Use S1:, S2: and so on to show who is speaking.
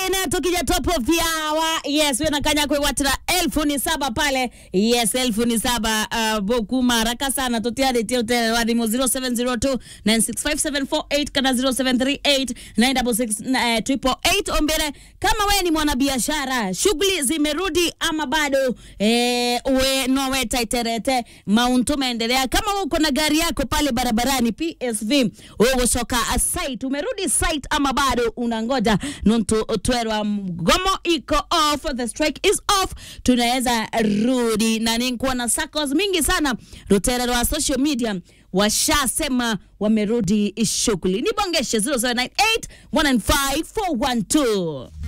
S1: ene tukija top of the hour yes wenakanya kwewatira elfu ni saba pale yes elfu ni saba uh, bokuma haraka sana tutiaretie utelewadimu 0702 96574 kana 0738 966 ombele kama we ni mwanabiashara shughuli zimerudi ama bado eh, we noweta iterete mauntu maendelea kama we uko na gari yako pale barabarani psv ugocoka site umerudi site ama bado unangoja nuntu twerwa mgomo iko off the strike is off tunaweza rudi na ninkuwa na circles mingi sana rutere rwa social media washasema wamerudi shughuli nibongeshe 0798 195 412